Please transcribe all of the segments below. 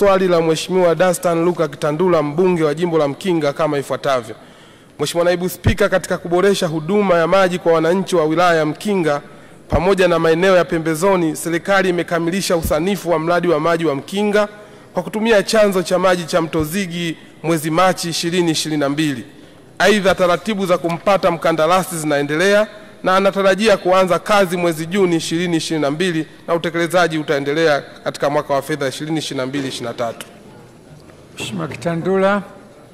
swali la Mheshimiwa Dastan Luka Kitandula mbunge wa jimbo la Mkinga kama ifuatavyo. Mheshimiwa Naibu Spika, katika kuboresha huduma ya maji kwa wananchi wa wilaya ya Mkinga pamoja na maeneo ya pembezoni, serikali imekamilisha usanifu wa mradi wa maji wa Mkinga kwa kutumia chanzo cha maji cha Mto Zigi mwezi Machi 2022. Aidha, taratibu za kumpata mkandarasi zinaendelea na anatarajia kuanza kazi mwezi Juni 2022 na utekelezaji utaendelea katika mwaka wa fedha 2022/2023. Mheshimiwa Kitandula.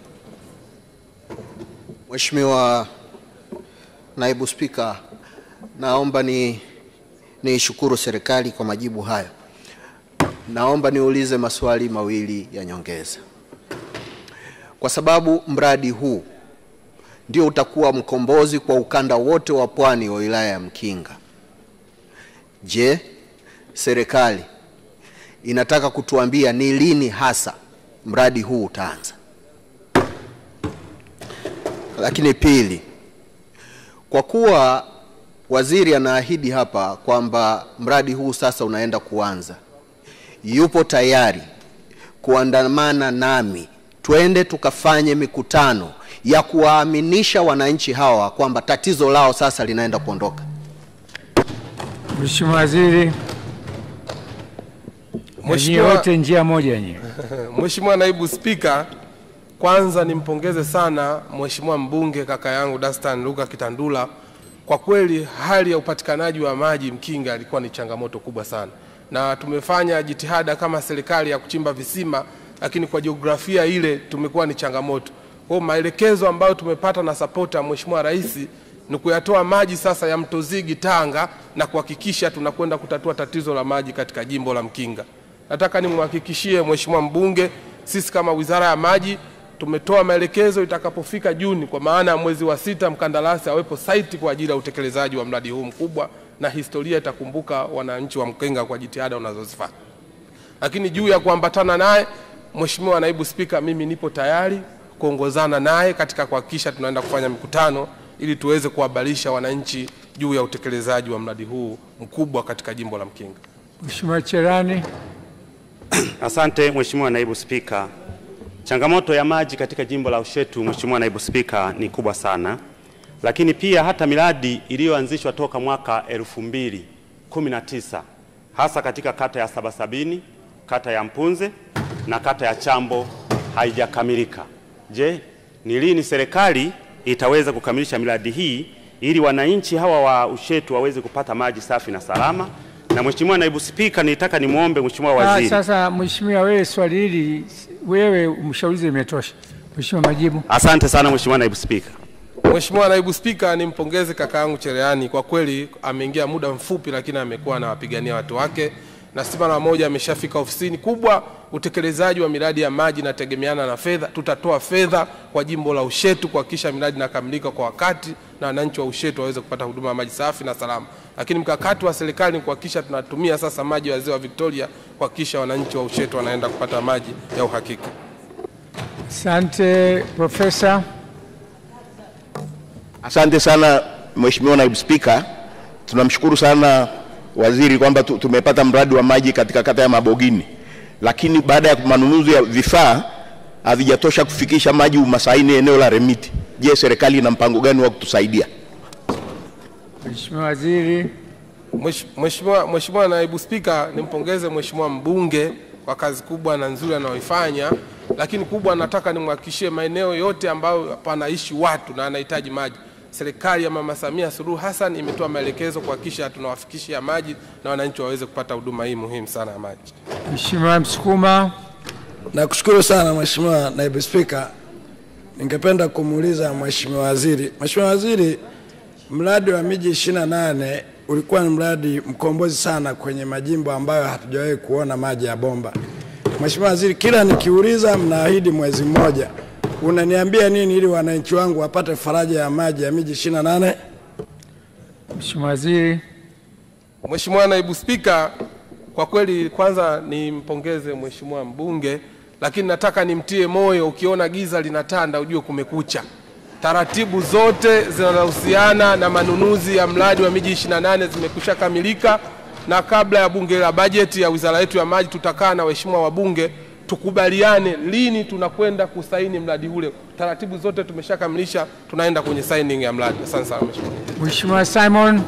Mheshimiwa Naibu Spika, naomba ni niishukuru serikali kwa majibu hayo. Naomba niulize maswali mawili ya nyongeza, kwa sababu mradi huu ndio utakuwa mkombozi kwa ukanda wote wa pwani wa wilaya ya Mkinga. Je, serikali inataka kutuambia ni lini hasa mradi huu utaanza? Lakini pili, kwa kuwa waziri anaahidi hapa kwamba mradi huu sasa unaenda kuanza, yupo tayari kuandamana nami twende tukafanye mikutano ya kuwaaminisha wananchi hawa kwamba tatizo lao sasa linaenda kuondoka. Mheshimiwa Waziri. Mheshimiwa- wote njia moja nyie. Mheshimiwa Naibu Spika, kwanza nimpongeze sana Mheshimiwa mbunge kaka yangu Dastan Luka Kitandula. Kwa kweli hali ya upatikanaji wa maji Mkinga ilikuwa ni changamoto kubwa sana, na tumefanya jitihada kama serikali ya kuchimba visima, lakini kwa jiografia ile tumekuwa ni changamoto. Kwa hiyo maelekezo ambayo tumepata na sapota Mheshimiwa Rais ni kuyatoa maji sasa ya Mto Zigi Tanga na kuhakikisha tunakwenda kutatua tatizo la maji katika jimbo la Mkinga. Nataka nimhakikishie Mheshimiwa mbunge, sisi kama Wizara ya Maji tumetoa maelekezo itakapofika Juni, kwa maana ya mwezi wa sita, mkandarasi awepo site kwa ajili ya utekelezaji wa mradi huu mkubwa, na historia itakumbuka wananchi wa Mkinga kwa jitihada wanazozifanya. Lakini juu ya kuambatana naye, Mheshimiwa Naibu Spika, mimi nipo tayari kuongozana naye katika kuhakikisha tunaenda kufanya mikutano ili tuweze kuhabarisha wananchi juu ya utekelezaji wa mradi huu mkubwa katika jimbo la Mkinga. Mheshimiwa Cherani. Asante Mheshimiwa Naibu Spika. Changamoto ya maji katika jimbo la Ushetu, Mheshimiwa Naibu Spika, ni kubwa sana, lakini pia hata miradi iliyoanzishwa toka mwaka 2019 hasa katika kata ya Sabasabini, kata ya Mpunze na kata ya Chambo haijakamilika. Je, ni lini serikali itaweza kukamilisha miradi hii ili wananchi hawa wa Ushetu waweze kupata maji safi na salama? Na Mheshimiwa Naibu Spika, nitaka nimwombe Mheshimiwa Ah, Waziri sasa Mheshimiwa, wewe swali hili wewe mshauri imetosha. Mheshimiwa, majibu. Asante sana Mheshimiwa Naibu Spika. Mheshimiwa Naibu Spika, nimpongeze kaka yangu Cherehani, kwa kweli ameingia muda mfupi, lakini amekuwa anawapigania watu wake na si mara moja ameshafika ofisini. Kubwa utekelezaji wa miradi ya maji inategemeana na fedha. Tutatoa fedha kwa jimbo la Ushetu kuhakikisha miradi inakamilika kwa wakati na wananchi wa Ushetu waweze kupata huduma ya maji safi na salama. Lakini mkakati wa serikali ni kuhakikisha tunatumia sasa maji ya ziwa Victoria kuhakikisha wananchi wa Ushetu wanaenda kupata maji ya uhakika. Asante Profesa. Asante sana Mheshimiwa Naibu Spika, tunamshukuru sana waziri kwamba tu- tumepata mradi wa maji katika kata ya Mabogini, lakini baada ya manunuzi ya vifaa havijatosha kufikisha maji Umasaini eneo la Remiti. Je, serikali ina mpango gani wa kutusaidia? Mheshimiwa Waziri. Mwesh- Mheshimiwa Mheshimiwa Naibu Spika, nimpongeze Mheshimiwa mbunge kwa kazi kubwa na nzuri anayoifanya, lakini kubwa nataka nimhakikishie maeneo yote ambayo panaishi watu na anahitaji maji, serikali ya Mama Samia Suluhu Hassan imetoa maelekezo kuhakikisha tunawafikishia maji na wananchi waweze kupata huduma hii muhimu sana ya maji. Mheshimiwa Msukuma. Nakushukuru sana Mheshimiwa Naibu Spika. Ningependa kumuuliza Mheshimiwa Waziri. Mheshimiwa Waziri, mradi wa miji 28 ulikuwa ni mradi mkombozi sana kwenye majimbo ambayo hatujawahi kuona maji ya bomba. Mheshimiwa Waziri, kila nikiuliza mnaahidi mwezi mmoja. Unaniambia nini ili wananchi wangu wapate faraja ya maji ya miji 28? Mheshimiwa Waziri. Mheshimiwa Naibu Spika, kwa kweli kwanza nimpongeze Mheshimiwa mbunge, lakini nataka nimtie moyo, ukiona giza linatanda ujue kumekucha. Taratibu zote zinazohusiana na manunuzi ya mradi wa miji 28 zimekwisha kamilika, na kabla ya bunge la bajeti ya wizara yetu ya maji tutakaa na waheshimiwa wabunge tukubaliane lini tunakwenda kusaini mradi ule. Taratibu zote tumeshakamilisha, tunaenda kwenye signing ya mradi. Asante sana mheshimiwa. Mheshimiwa Simon.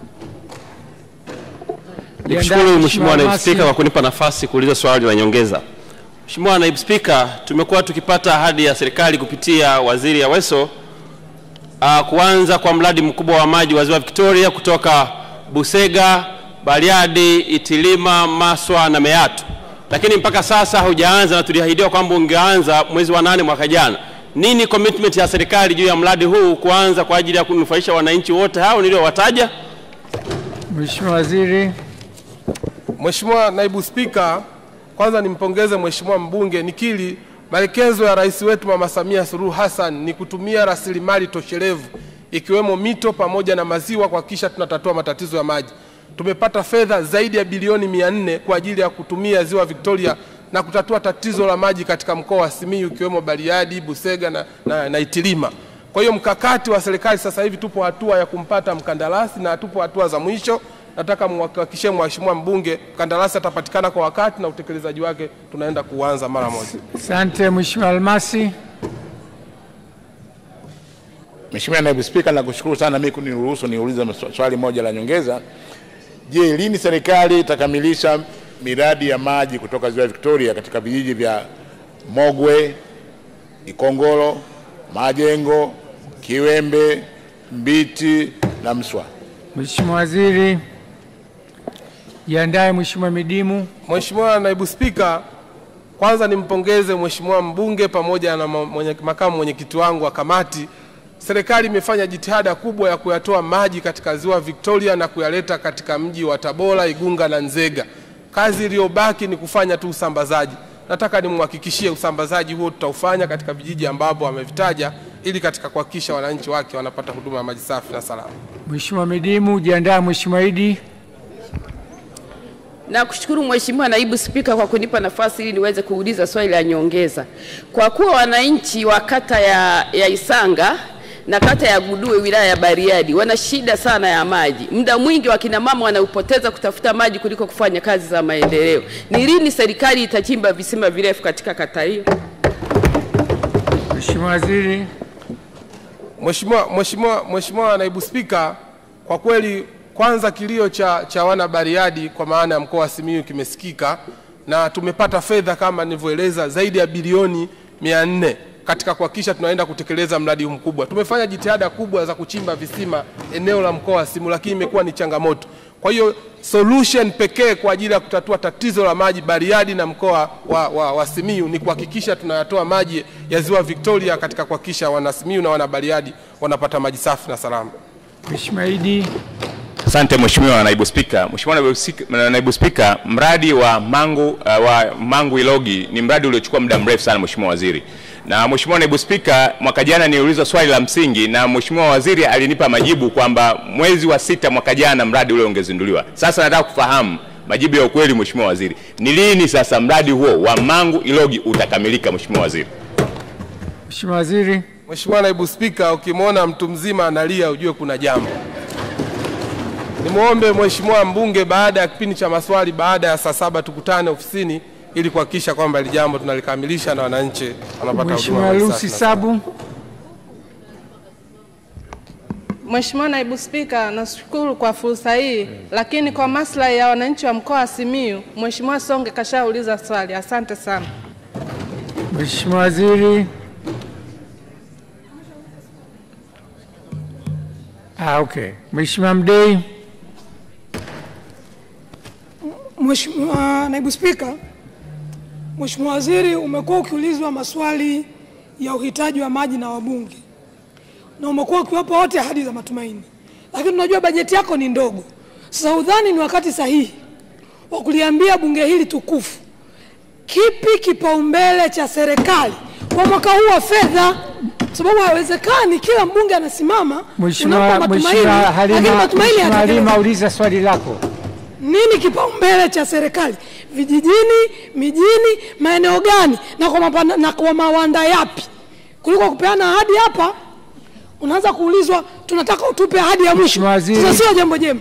Nikushukuru Jiandae, Mheshimiwa Naibu Masi. Spika kwa kunipa nafasi kuuliza swali la nyongeza. Mheshimiwa Naibu Spika, tumekuwa tukipata ahadi ya serikali kupitia Waziri Aweso uh, kuanza kwa mradi mkubwa wa maji wa Ziwa Victoria kutoka Busega, Bariadi, Itilima, Maswa na Meatu, lakini mpaka sasa haujaanza na tuliahidiwa kwamba ungeanza mwezi wa nane mwaka jana. Nini commitment ya serikali juu ya mradi huu kuanza kwa ajili ya kunufaisha wananchi wote hao niliowataja? Mheshimiwa Waziri. Mheshimiwa Naibu Spika, kwanza nimpongeze Mheshimiwa mbunge. Nikiri maelekezo ya rais wetu Mama Samia Suluhu Hassan ni kutumia rasilimali toshelevu ikiwemo mito pamoja na maziwa kuhakikisha tunatatua matatizo ya maji. Tumepata fedha zaidi ya bilioni mia nne kwa ajili ya kutumia ziwa Victoria na kutatua tatizo la maji katika mkoa wa Simiyu ikiwemo Bariadi, Busega na, na, na Itilima. Kwa hiyo mkakati wa serikali sasa hivi tupo hatua ya kumpata mkandarasi na tupo hatua za mwisho. Nataka muhakikishie Mheshimiwa mbunge mkandarasi atapatikana kwa wakati na utekelezaji wake tunaenda kuanza mara moja. Asante Mheshimiwa Almasi. Mheshimiwa Naibu Spika, nakushukuru sana mimi kuniruhusu niulize maswa- swali moja la nyongeza. Je, lini serikali itakamilisha miradi ya maji kutoka Ziwa Victoria katika vijiji vya Mogwe, Ikongolo, Majengo, Kiwembe, Mbiti na Mswa? Mheshimiwa Waziri. Jiandae Mheshimiwa Midimu. Mheshimiwa Naibu Spika, kwanza nimpongeze Mheshimiwa mbunge pamoja na ma- mwenye, makamu mwenyekiti wangu wa kamati. Serikali imefanya jitihada kubwa ya kuyatoa maji katika ziwa Victoria na kuyaleta katika mji wa Tabora, Igunga na Nzega. Kazi iliyobaki ni kufanya tu usambazaji. Nataka nimhakikishie usambazaji huo tutaufanya katika vijiji ambavyo amevitaja ili katika kuhakikisha wananchi wake wanapata huduma ya maji safi na salama. Mheshimiwa Midimu. Jiandae Mheshimiwa Idi. Nakushukuru Mheshimiwa Naibu Spika kwa kunipa nafasi ili niweze kuuliza swali la nyongeza. Kwa kuwa wananchi wa kata ya, ya Isanga na kata ya Gudue wilaya ya Bariadi wana shida sana ya maji, muda mwingi wakina mama wanaupoteza kutafuta maji kuliko kufanya kazi za maendeleo. Ni lini serikali itachimba visima virefu katika kata hiyo? Mheshimiwa Waziri. Mheshimiwa Mheshimiwa Mheshimiwa Naibu Spika, kwa kweli kwanza kilio cha, cha wana Bariadi kwa maana ya mkoa wa Simiyu kimesikika na tumepata fedha kama nilivyoeleza zaidi ya bilioni mia nne katika kuhakikisha tunaenda kutekeleza mradi huu mkubwa. Tumefanya jitihada kubwa za kuchimba visima eneo la mkoa wa Simiyu, lakini imekuwa ni changamoto. Kwa hiyo solution pekee kwa ajili ya kutatua tatizo la maji Bariadi na mkoa wa, wa, wa Simiyu ni kuhakikisha tunayatoa maji ya ziwa Victoria katika kuhakikisha wana Simiyu na wana Bariadi wanapata maji safi na salama. Mheshimiwa Idi. Asante Mheshimiwa Naibu Spika. Mheshimiwa Naibu Spika, Naibu Spika, mradi wa Mangu, uh, wa Mangu Ilogi ni mradi uliochukua muda mrefu sana Mheshimiwa Waziri. Na Mheshimiwa Naibu Spika, mwaka jana niliulizwa swali la msingi na Mheshimiwa Waziri alinipa majibu kwamba mwezi wa sita mwaka jana mradi ule ungezinduliwa. Sasa nataka kufahamu majibu ya ukweli Mheshimiwa Waziri. Ni lini sasa mradi huo wa Mangu Ilogi utakamilika Mheshimiwa Waziri? Mheshimiwa Waziri. Mheshimiwa Naibu Spika, ukimwona mtu mzima analia ujue kuna jambo. Nimwombe Mheshimiwa mbunge baada ya kipindi cha maswali baada ya saa saba tukutane ofisini ili kuhakikisha kwamba hili jambo tunalikamilisha na wananchi wanapata Mheshimiwa huduma Lucy safi na Sabu. Mheshimiwa Naibu Spika, nashukuru kwa fursa hii, lakini kwa maslahi ya wananchi wa mkoa wa Simiyu, Mheshimiwa Songe kashauliza swali. Asante sana. Mheshimiwa Waziri. Ah, okay. Mheshimiwa Mdei. Mheshimiwa Naibu Spika, Mheshimiwa Waziri, umekuwa ukiulizwa maswali ya uhitaji wa maji na wabunge na umekuwa ukiwapa wote ahadi za matumaini, lakini unajua bajeti yako ni ndogo. Sasa udhani ni wakati sahihi wa kuliambia bunge hili tukufu kipi kipaumbele cha serikali kwa mwaka huu wa fedha, kwa sababu haiwezekani kila mbunge anasimama Mheshimiwa unampa matumaini, Mheshimiwa lakini Halima, matumaini Mheshimiwa Halima, hayatekelezwi. uliza swali lako. Nini kipaumbele cha serikali vijijini, mijini, maeneo gani na kwa, mapana, na kwa mawanda yapi, kuliko kupeana ahadi hapa unaanza kuulizwa tunataka utupe ahadi ya mwisho. Sasa sio jambo jema.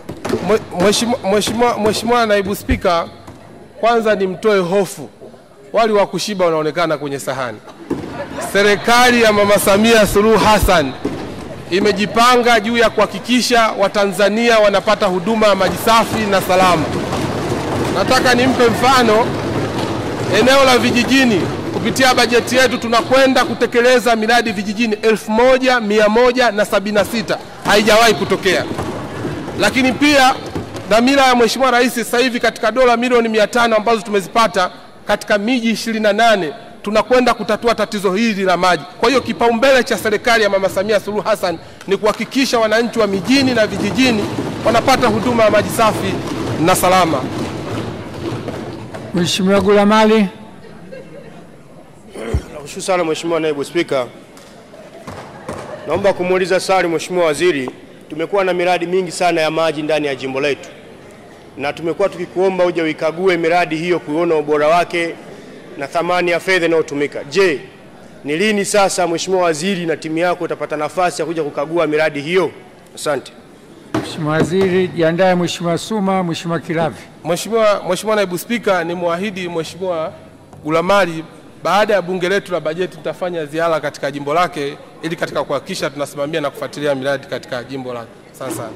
Mwe- Mheshimiwa Mheshimiwa- Mheshimiwa Naibu Spika, kwanza nimtoe hofu wali wa kushiba unaonekana kwenye sahani. Serikali ya Mama Samia Suluhu Hassan imejipanga juu ya kuhakikisha Watanzania wanapata huduma ya maji safi na salama. Nataka nimpe mfano eneo la vijijini. Kupitia bajeti yetu tunakwenda kutekeleza miradi vijijini 1176 haijawahi kutokea. Lakini pia dhamira ya Mheshimiwa Rais sasa hivi katika dola milioni 500 ambazo tumezipata katika miji 28 tunakwenda kutatua tatizo hili la maji. Kwa hiyo kipaumbele cha serikali ya Mama Samia Suluhu Hassan ni kuhakikisha wananchi wa mijini na vijijini wanapata huduma ya maji safi na salama. Mheshimiwa Gulamali. Nakushukuru sana Mheshimiwa Naibu Spika. Naomba kumuuliza swali Mheshimiwa Waziri. Tumekuwa na miradi mingi sana ya maji ndani ya jimbo letu, na tumekuwa tukikuomba uje uikague miradi hiyo kuona ubora wake na thamani ya fedha inayotumika. Je, ni lini sasa Mheshimiwa Waziri na timu yako utapata nafasi ya kuja kukagua miradi hiyo? Asante. Mheshimiwa Waziri, jiandae. Mheshimiwa Suma, Mheshimiwa Kilavi. Mheshimiwa Mheshimiwa Naibu Spika, ni mwahidi Mheshimiwa Gulamali baada ya bunge letu la bajeti tutafanya ziara katika jimbo lake ili katika kuhakikisha tunasimamia na kufuatilia miradi katika jimbo lake. Asante sana.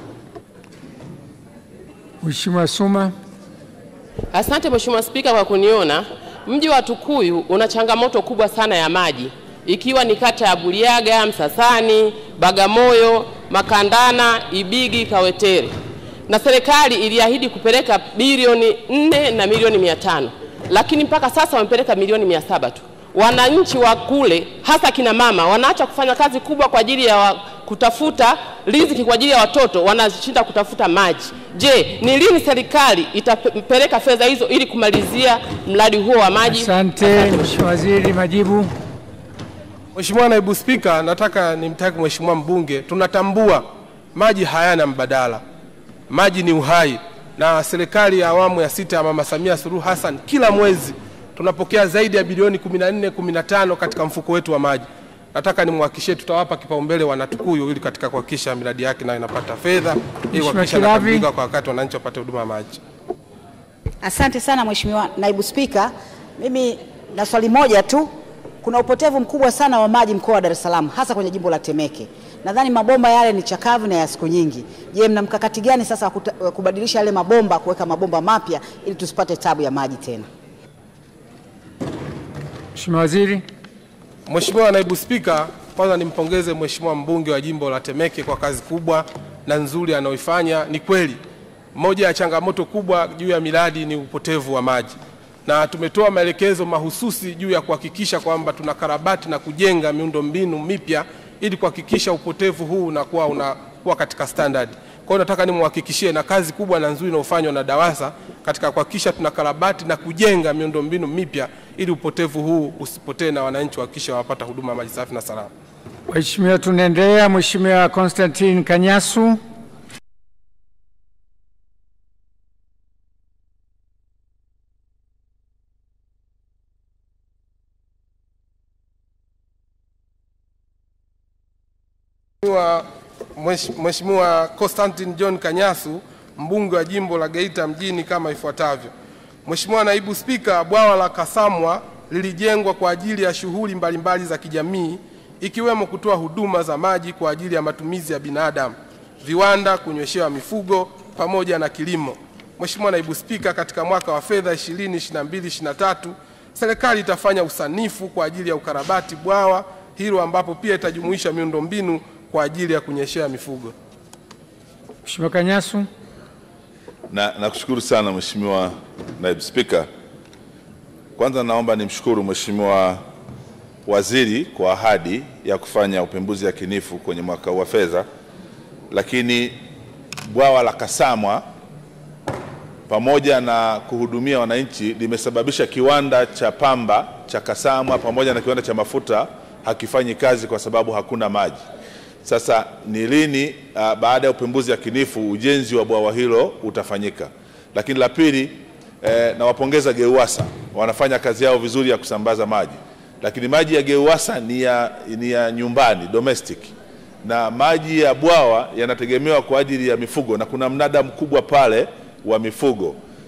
Mheshimiwa Suma. Asante Mheshimiwa Spika kwa kuniona. Mji wa Tukuyu una changamoto kubwa sana ya maji ikiwa ni kata ya Buliaga, Msasani, Bagamoyo, Makandana, Ibigi, Kawetere, na serikali iliahidi kupeleka bilioni nne na milioni mia tano lakini mpaka sasa wamepeleka milioni mia saba tu. Wananchi wa kule hasa kina mama wanaacha kufanya kazi kubwa kwa ajili ya wa, kutafuta riziki kwa ajili ya watoto, wanashinda kutafuta maji. Je, ni lini serikali itapeleka fedha hizo ili kumalizia mradi huo wa maji? Asante Mheshimiwa Waziri, majibu. Mheshimiwa Naibu Spika, nataka nimtaki Mheshimiwa mbunge, tunatambua maji hayana mbadala, maji ni uhai, na serikali ya awamu ya sita ya Mama Samia Suluhu Hassan kila mwezi tunapokea zaidi ya bilioni 14 15 katika mfuko wetu wa maji. Nataka nimhakikishie tutawapa kipaumbele wanatukuyu ili katika kuhakikisha miradi yake nayo inapata fedha ili kuhakikisha Kilavi. inakamilika kwa wakati wananchi wapate huduma ya maji. Asante sana Mheshimiwa Naibu Spika. Mimi na swali moja tu. Kuna upotevu mkubwa sana wa maji mkoa wa Dar es Salaam hasa kwenye jimbo la Temeke. Nadhani mabomba yale ni chakavu na ya siku nyingi. Je, mna mkakati gani sasa wa kuta- wa kubadilisha yale mabomba kuweka mabomba mapya ili tusipate tabu ya maji tena? Mheshimiwa Waziri. Mheshimiwa Naibu Spika, kwanza nimpongeze Mheshimiwa mbunge wa jimbo la Temeke kwa kazi kubwa na nzuri anayoifanya. Ni kweli moja ya changamoto kubwa juu ya miradi ni upotevu wa maji, na tumetoa maelekezo mahususi juu ya kuhakikisha kwamba tunakarabati na kujenga miundombinu mipya ili kuhakikisha upotevu huu unakuwa unakuwa katika standard. Kwa hiyo nataka nimwahakikishie na kazi kubwa na nzuri inayofanywa na DAWASA katika kuhakikisha tunakarabati na kujenga miundombinu mipya ili upotevu huu usipotee na wananchi wahakikisha wanapata huduma ya maji safi na salama. Mheshimiwa, tunaendelea. Mheshimiwa Constantine Kanyasu. Mheshimiwa Mwesh- Mheshimiwa Constantine John Kanyasu, mbunge wa jimbo la Geita mjini kama ifuatavyo. Mheshimiwa Naibu Spika, bwawa la Kasamwa lilijengwa kwa ajili ya shughuli mbalimbali za kijamii ikiwemo kutoa huduma za maji kwa ajili ya matumizi ya binadamu, viwanda, kunyweshewa mifugo pamoja na kilimo. Mheshimiwa Naibu Spika, katika mwaka wa fedha 2022/23 serikali itafanya usanifu kwa ajili ya ukarabati bwawa hilo ambapo pia itajumuisha miundombinu kwa ajili ya kunyeshea mifugo. Mheshimiwa Kanyasu. Na nakushukuru sana Mheshimiwa Naibu Spika. Kwanza naomba nimshukuru Mheshimiwa Waziri kwa ahadi ya kufanya upembuzi yakinifu kwenye mwaka huu wa fedha, lakini bwawa la Kasamwa pamoja na kuhudumia wananchi limesababisha kiwanda cha pamba cha Kasamwa pamoja na kiwanda cha mafuta hakifanyi kazi kwa sababu hakuna maji. Sasa ni lini uh, baada ya upembuzi yakinifu ujenzi wa bwawa hilo utafanyika? Lakini la pili eh, nawapongeza GEUWASA wanafanya kazi yao vizuri ya kusambaza maji, lakini maji ya GEUWASA ni ya, ni ya nyumbani domestic, na maji ya bwawa yanategemewa kwa ajili ya mifugo na kuna mnada mkubwa pale wa mifugo.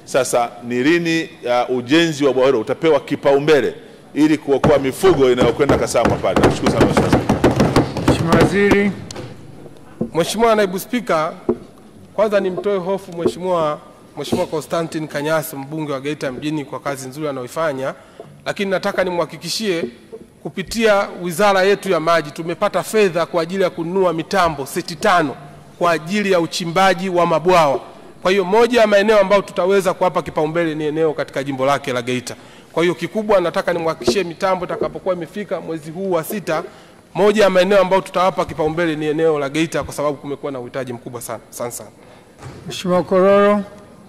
Sasa ni lini uh, ujenzi wa bwawa hilo utapewa kipaumbele ili kuokoa mifugo inayokwenda Kasamwa pale? Nashukuru sana Mheshimiwa Spika. Mheshimiwa Waziri. Mheshimiwa Naibu Spika, kwanza nimtoe hofu Mheshimiwa Mheshimiwa Constantine Kanyasi mbunge wa Geita mjini kwa kazi nzuri anayoifanya, lakini nataka nimhakikishie kupitia wizara yetu ya maji tumepata fedha kwa ajili ya kununua mitambo seti tano kwa ajili ya uchimbaji wa mabwawa. Kwa hiyo moja ya maeneo ambayo tutaweza kuwapa kipaumbele ni eneo katika jimbo lake la Geita. Kwa hiyo kikubwa nataka nimhakikishie mitambo itakapokuwa imefika mwezi huu wa sita, moja ya maeneo ambayo tutawapa kipaumbele ni eneo la Geita kwa sababu kumekuwa na uhitaji mkubwa sana. Asante sana. Mheshimiwa Kororo.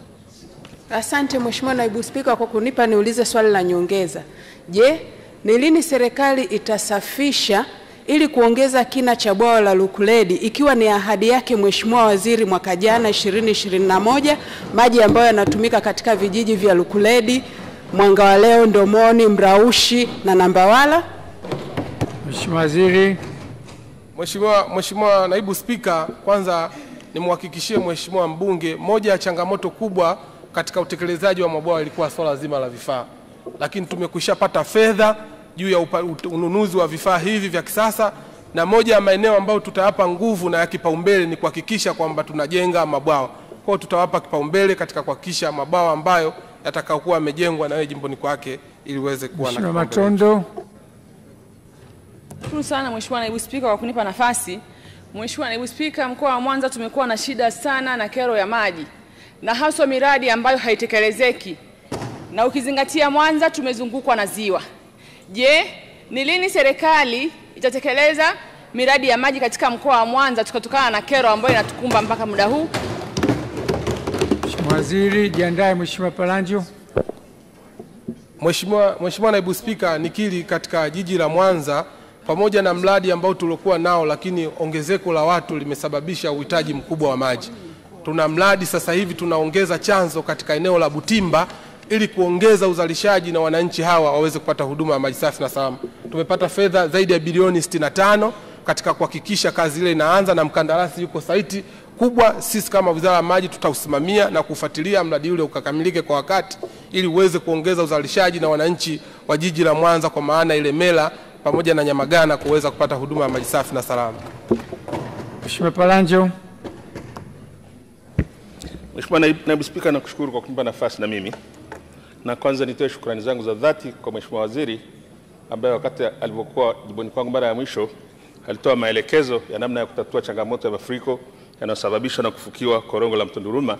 Asante Mheshimiwa Naibu Spika kwa kunipa niulize swali la nyongeza. Je, ni lini serikali itasafisha ili kuongeza kina cha bwawa la Lukuledi ikiwa ni ahadi yake Mheshimiwa Waziri mwaka jana 2021, maji ambayo yanatumika katika vijiji vya Lukuledi, Mwanga wa Leo, Ndomoni, Mraushi na Nambawala? Mheshimiwa Waziri. Mheshimiwa Mheshimiwa Naibu Spika, kwanza nimhakikishie Mheshimiwa mbunge, moja ya changamoto kubwa katika utekelezaji wa mabwawa ilikuwa swala zima la vifaa, lakini tumekwishapata fedha juu ya upa- ut- ununuzi wa vifaa hivi vya kisasa, na moja ya maeneo ambayo tutayapa nguvu na ya kipaumbele ni kuhakikisha kwamba tunajenga mabwawa. Kwa hiyo tutawapa kipaumbele katika kuhakikisha mabwawa ambayo yatakayokuwa yamejengwa na wewe jimboni kwake ili uweze kuwa na Mheshimiwa kipaumbele. Matondo. Shukuru sana Mheshimiwa Naibu Spika kwa kunipa nafasi. Mheshimiwa Naibu Spika, mkoa wa Mwanza tumekuwa na shida sana na kero ya maji na haswa miradi ambayo haitekelezeki, na ukizingatia Mwanza tumezungukwa na ziwa. Je, ni lini serikali itatekeleza miradi ya maji katika mkoa wa Mwanza tukatokana na kero ambayo inatukumba mpaka muda huu? Mheshimiwa Waziri, jiandae Mheshimiwa Palanjo. Mheshimiwa Mheshimiwa Naibu Spika, nikiri katika jiji la Mwanza pamoja na mradi ambao tuliokuwa nao, lakini ongezeko la watu limesababisha uhitaji mkubwa wa maji. Tuna mradi sasa hivi tunaongeza chanzo katika eneo la Butimba ili kuongeza uzalishaji na wananchi hawa waweze kupata huduma ya maji safi na salama. Tumepata fedha zaidi ya bilioni 65 katika kuhakikisha kazi ile inaanza na mkandarasi yuko saiti kubwa. Sisi kama Wizara ya Maji tutausimamia na kufuatilia mradi ule ukakamilike kwa wakati ili uweze kuongeza uzalishaji na wananchi wa jiji la Mwanza kwa maana Ilemela pamoja na Nyamagana kuweza kupata huduma ya maji safi na salama. Mheshimiwa Palanjo. Mheshimiwa Naibu, Naibu Spika, nakushukuru kwa kunipa nafasi na mimi, na kwanza nitoe shukrani zangu za dhati kwa Mheshimiwa Waziri ambaye wakati alivyokuwa jimboni kwangu mara ya mwisho alitoa maelekezo ya namna ya kutatua changamoto ya mafuriko yanayosababishwa na kufukiwa korongo la Mtunduruma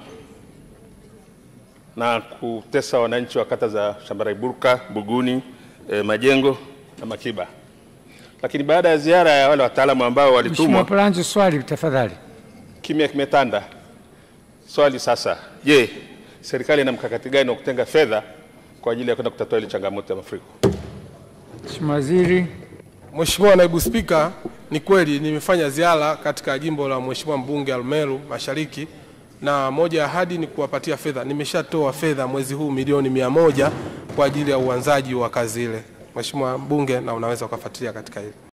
na kutesa wananchi wa kata za Shambaraiburka, Buguni, eh, Majengo na Makiba. Lakini baada ya ziara ya wale wataalamu ambao Mheshimiwa walitumwa Palanjo, swali tafadhali. kimya kimetanda. Swali sasa, je, serikali ina mkakati gani wa kutenga fedha kwa ajili ya kwenda kutatua ile changamoto ya mafuriko? Mheshimiwa Waziri. Mheshimiwa Naibu Spika, ni kweli nimefanya ziara katika jimbo la Mheshimiwa mbunge Arumeru Mashariki na moja ya ahadi ni kuwapatia fedha. Nimeshatoa fedha mwezi huu milioni mia moja kwa ajili ya uanzaji wa kazi ile. Mheshimiwa mbunge, na unaweza ukafuatilia katika hili.